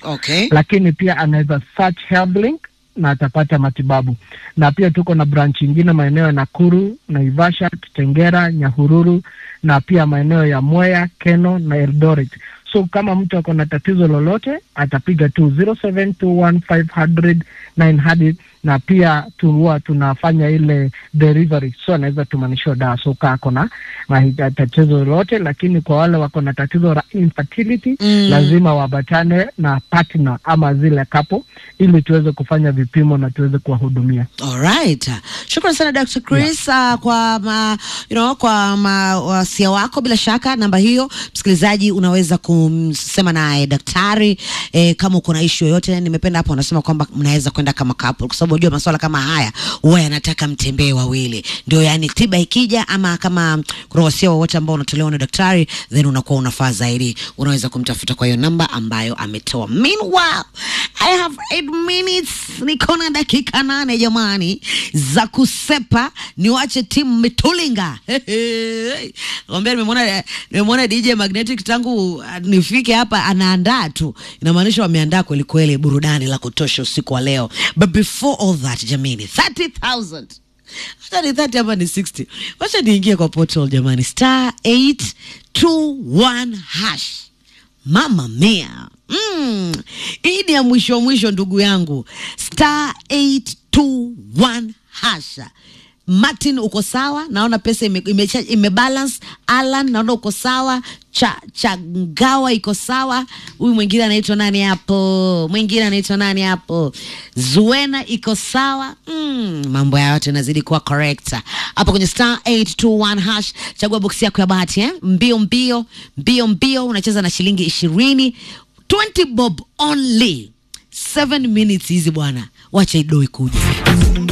Okay. lakini pia anaweza search HealthLink na atapata matibabu. Na pia tuko na branch ingine maeneo ya Nakuru, Naivasha, Kitengera, Nyahururu na pia maeneo ya Mwea, Keno na Eldoret. So kama mtu ako na tatizo lolote atapiga tu 0721500900 na pia tu huwa tunafanya ile delivery, so anaweza tumanishiwa dawa. So kaa ako na mahita- tatizo lolote, lakini kwa wale wako na tatizo la infertility Mm. lazima wabatane na partner ama zile kapo ili tuweze kufanya vipimo na tuweze kuwahudumia. Alright. Shukrani sana Dr. Chris uh, kwa ma, you know, kwa ma, wasia wako. Bila shaka namba hiyo, msikilizaji, unaweza kumsema naye daktari eh, kama uko na issue yoyote. Nimependa hapo unasema kwamba mnaweza kwenda kama couple, kwa sababu unajua masuala kama haya huwa yanataka mtembee wawili, ndio yani tiba ikija, ama kama kuna wasia wowote ambao unatolewa na daktari, then unakuwa unafaa zaidi, unaweza kumtafuta kwa hiyo namba ambayo ametoa. Meanwhile, I have eight minutes, niko na dakika nane jamani za kusepa, niwache timu Mitulinga. Kwambia nimemwona nimemwona DJ Magnetic tangu uh, nifike hapa anaandaa tu, inamaanisha wameandaa kweli kweli burudani la kutosha usiku wa leo. But before all that jamani, 30,000 hata ni 30 ama ni 60, wacha niingie kwa portal jamani, star 821 hash Mama mia mm. Hii ni ya mwisho mwisho, ndugu yangu, star 821 hasha. Martin uko sawa, naona pesa ime, ime, ime balance. Alan naona uko sawa, cha Changawa iko sawa. Huyu mwingine anaitwa nani hapo? Mwingine anaitwa nani hapo? Zuena iko sawa. Mm, mambo ya yote yanazidi kuwa correct hapo kwenye star 821 hash. Chagua boksi yako ya bahati eh? Mbio mbio mbio mbio, unacheza na shilingi ishirini 20 bob only 7 minutes hizi bwana, wacha idoi kuja